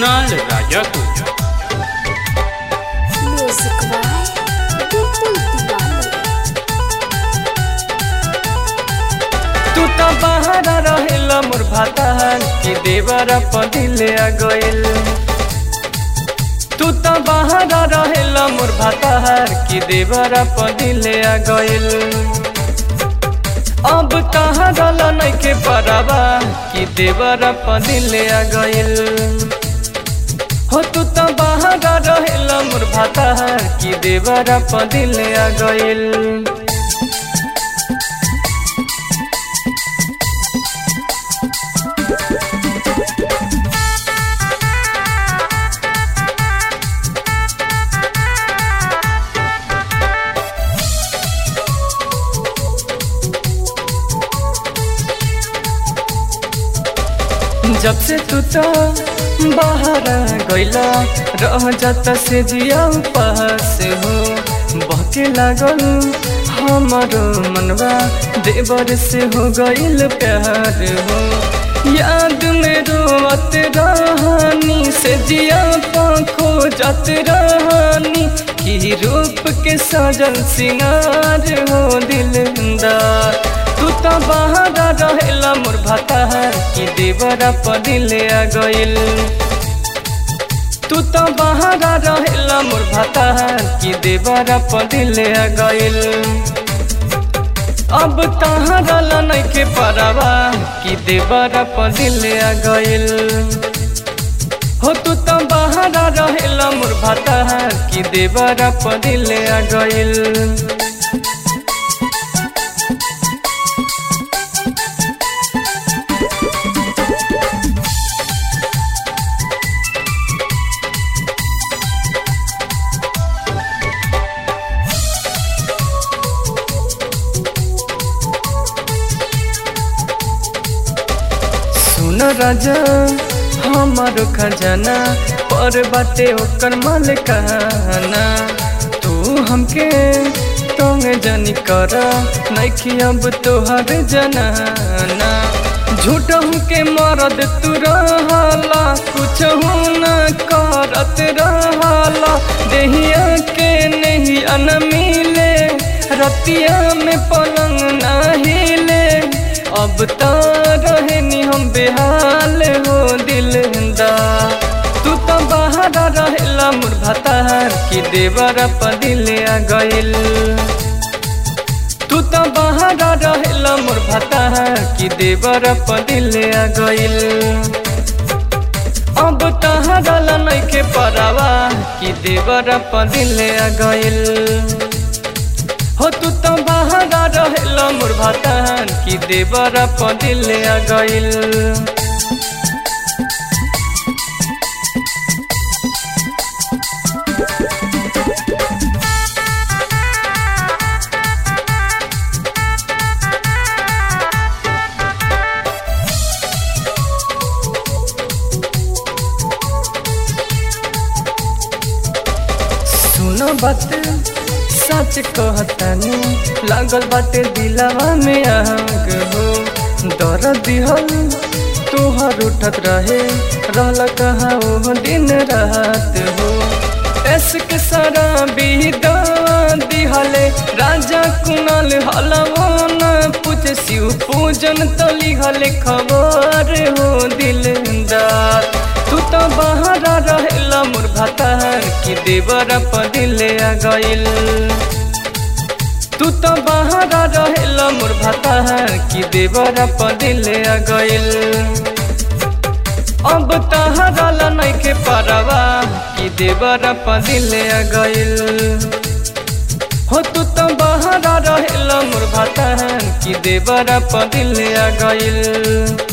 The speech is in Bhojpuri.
कुणाल राजा को म्यूजिक बाय बिल्कुल दीवाने तू तो बाहर रहेला मोर भातार कि देवर पदिले आ गइल तू तो बाहर रहेला मोर भातार कि देवर पदिले आ गइल अब कहाँ गला नइखे परवा कि देवर पदिले आ गइल हो तू तो बाहर रहेला मोर भातार कि देवर पदिले आ गइल जब से तू तो बाहर गइला रह जाता से जिया पास हो बहके लागल हमारो मनवा देवर से हो गइल प्यार हो याद में रोवत रहनी से जिया पाखो जत रहनी की रूप के सजल सिंगार हो दिलदार तू तो बाहर रहेला मोर भातार कि देवरा पदिले आ गइल तू तो बाहर रहेला मोर भातार कि देवरा पदिले आ गइल अब कहाँ गला नइखे परवा कि देवरा पदिले आ गइल हो तू तो बाहर रहेला मोर भातार कि देवरा पदिले आ गइल सुन राजा हमारो खजाना पर बाटे ओकर मालिकाना तू हमके तंग जानी कर नइखी अब तोहर जनाना झूठ हमके मरद तू रहला कुछ न करत रहला देहिया के नहीं अन मिले रतिया में पलंग ना हिले अब तो रहनी हम बेहाल हो दिलदा तू तो बाहर रहेला मोर भातार कि देवर पदिले आ गइल तू तो बाहर रहेला मोर भातार कि देवर पदिले आ गइल अब कहाँ गला नइखे परवा कि देवर पदिले आ गइल हो तू तो बाहर रहेला मोर भातार कि देवर पदिले आ गइल सुनो बात सच कहतानी लागल बाटे दिलावा में आग हो दर दिहल तोहर उठत रहे रहल कहाँ वो दिन रात हो एसक सारा बीदा दिहले राजा कुणाल हलवो न पूछ शिव पूजन तली हले खबर हो दिलदार तू तो बाहर रहेला मोर भातार कि देवर पदिले आ गइल तू तो बाहर रहेला मोर भातार कि देवर पदिले आ गइल अब कहाँ गला नइखे परवा कि देवर पदिले आ गइल हो तू तो बाहर रहेला मोर भातार कि देवर पदिले आ गइल